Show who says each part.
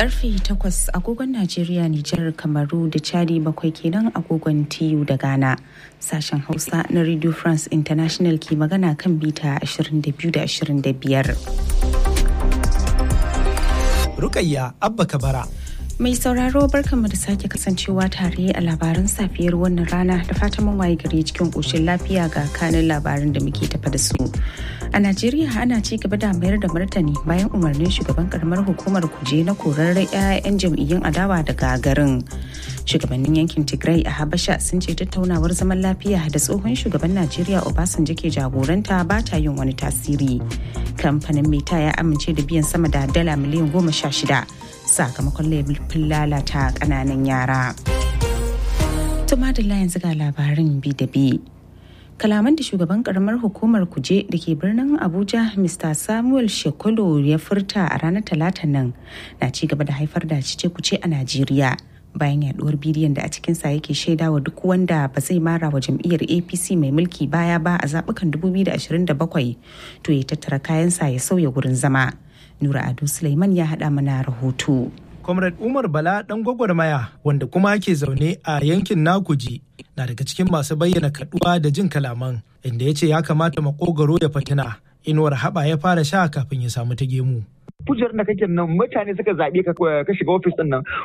Speaker 1: karfe 8 agogon Najeriya, Nijar, Kamaru da Chadi bakwai kenan agogon TU da Ghana. Sashen Hausa na Radio France International ke magana kan bita 22 da 25.
Speaker 2: Rukayya Abba Kabara.
Speaker 1: Mai sauraro barkanmu da sake kasancewa tare a labaran safiyar wannan rana da fatan mun waye gari cikin ƙoshin lafiya ga kanin labaran da muke tafa da su. A Najeriya ana ci gaba da mayar da martani bayan umarnin shugaban karamar hukumar kuje na korar 'ya'yan jam'iyyun adawa daga garin. Shugabannin yankin Tigray a Habasha sun ce tattaunawar zaman lafiya da tsohon shugaban Najeriya Obasanjo ke jagoranta ba ta yin wani tasiri. Kamfanin Meta ya amince da biyan sama da dala miliyan goma sha shida. sakamakon laifin lalata kananan yara. Tuma da yanzu ga labarin bi da bi. Kalaman da shugaban karamar hukumar kuje da ke birnin Abuja Mr. Samuel Shekolo ya furta a ranar talata nan na ci gaba da haifar da cice kuce a Najeriya. bayan yaduwar bidiyon da a cikinsa yake shaida wa duk wanda ba zai mara wa jam'iyyar apc mai mulki baya ba a zabukan 2027 to ya tattara kayansa ya sauya wurin zama Nura Ado Suleiman ya haɗa mana rahoto.
Speaker 2: Comrade Umar Bala ɗan gwagwarmaya wanda kuma ke zaune a yankin Nakuji na daga cikin masu bayyana kaduwa da jin kalaman inda ya ce ya kamata makogaro ya fatina inuwar haɓa ya fara sha kafin ya samu ta gemu.
Speaker 3: kujerar da kake nan mutane suka zaɓe ka ka shiga ofis ɗin nan